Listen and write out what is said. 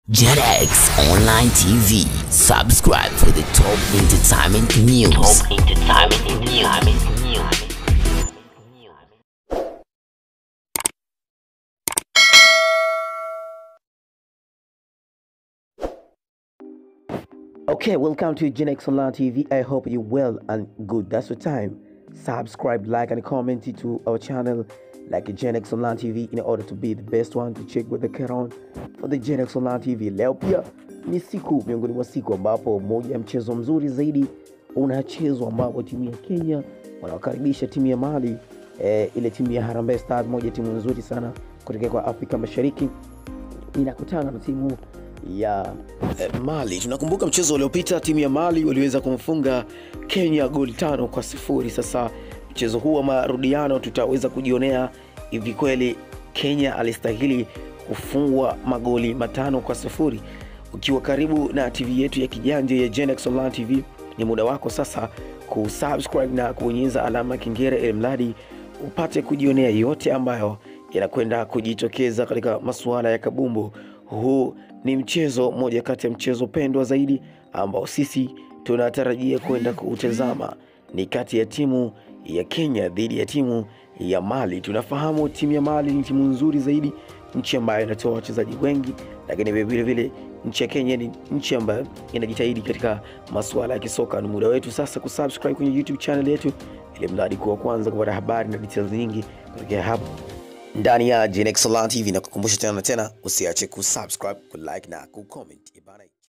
JetX Online TV. Subscribe for the top entertainment news. Top entertainment news. Okay, welcome to Gen X Online TV. I hope you're well and good. That's the time. Subscribe, like, and comment to our channel like Gen X Online TV in order to be the best one to check with the Keron for the Gen X Online TV. Leo pia ni siku miongoni mwa siku ambapo moja ya mchezo mzuri zaidi unachezwa ambapo timu ya Kenya wanawakaribisha timu ya Mali eh, ile timu ya Harambee Stars, moja timu nzuri sana kutokea kwa Afrika Mashariki inakutana na timu ya eh, Mali. Tunakumbuka mchezo uliopita timu ya Mali waliweza kumfunga Kenya goli tano kwa sifuri. Sasa mchezo huu wa marudiano tutaweza kujionea hivi kweli Kenya alistahili kufungwa magoli matano kwa sifuri. Ukiwa karibu na TV yetu ya kijanja ya Genex Online TV, ni muda wako sasa kusubscribe na kubonyeza alama ya kengele ili mradi upate kujionea yote ambayo yanakwenda kujitokeza katika masuala ya kabumbu. Huu ni mchezo moja kati ya mchezo pendwa zaidi ambao sisi tunatarajia kwenda kuutazama, ni kati ya timu ya Kenya dhidi ya timu ya Mali. Tunafahamu timu ya Mali ni timu nzuri zaidi, nchi ambayo inatoa wachezaji wengi, lakini vile vile nchi ya Kenya ni nchi ambayo inajitahidi katika masuala ya kisoka. Ni muda wetu sasa kusubscribe kwenye YouTube channel yetu, ili mradi kuwa kwanza kupata habari na details nyingi kutokea hapo ndani ya Gen X Online TV, na kukumbusha tena na tena, usiache kusubscribe, kulike na kucomment. Ibana.